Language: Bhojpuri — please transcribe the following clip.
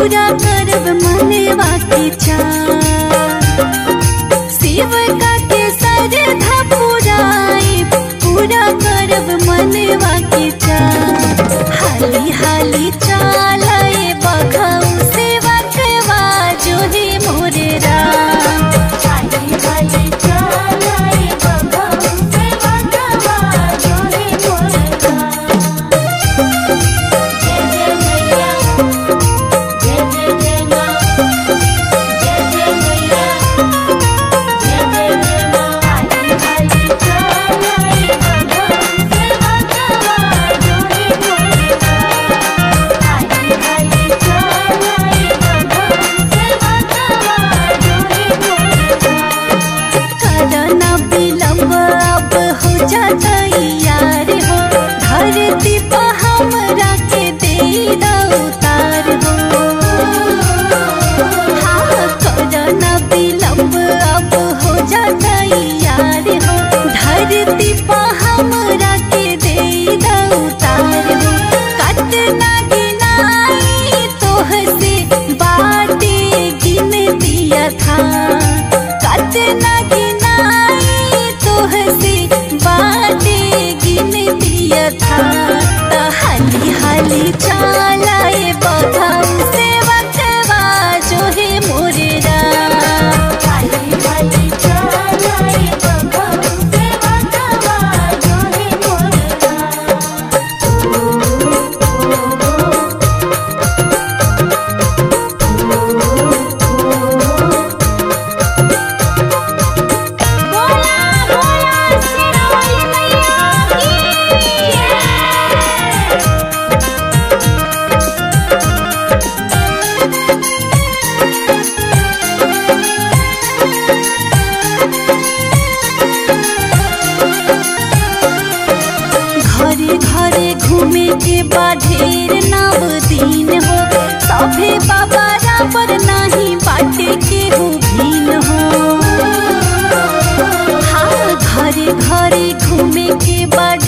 पूरा करब मनवा के चाह शिव का के सरधा पुराई पूरा करब मनवा के चाह हाली हाली चालाए बघऊ से बकवा जो है मोरे राम हाली हाली चलाए बघऊ से बघवा जो है मोरका जय जय मैया जय जय जय माँ जय जय मैया जय जय जय माँ हाली हाली चलाए बघऊ से बघवा जो है मोरका हाली हाली चलाए बघऊ से बघवा जो है मोरका करना विलम्ब अब हो जाता यार हो धरती पर हमरा के दे उतार हो हाँ करना विलम्ब अब हो जाता यार हो धरती पर हमरा के दे उतार हो कतना गिनाई तोह से बाटे गिन दिया था कतना गिनाई तोह से बाटे गिन दिया था त हाली हाली चालाए बघाऊ से बचवा जो है मोरे राम हाली हाली चलाए बघऊ से बघवा जो है मोरका बोला बोला सिरोली मैया की घरे घरे घूमे के बा ढेर नव दिन हो सभे बाबा पर नाही बाटे के हो भीन हो हाँ घरे घरे घूमे के बा